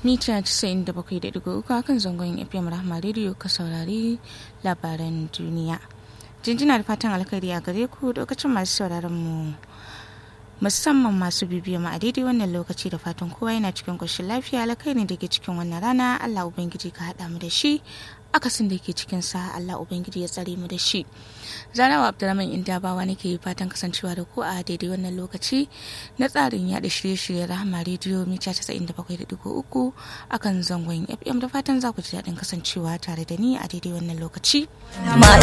mita 97.3 kan zangon fm rahama radio ka saurari labaran duniya jinjina da fatan alkhairi a gare ku lokacin masu sauraron mu musamman masu bibiya mu a daidai wannan lokaci da fatan kowa yana cikin ƙoshin lafiya alkhairi da ke cikin wannan rana allah ubangiji ka haɗa mu da shi akasin da ke cikin sa Allah Ubangiji ya tsare mu da shi. Zarawa Abdulrahman Indabawa nake fatan kasancewa da ku a daidai wannan lokaci na tsarin yaɗa shirye-shirye Rahama Radio mita 97.3 akan zangon FM da fatan za ku ji daɗin kasancewa tare da ni a daidai wannan lokaci. Ma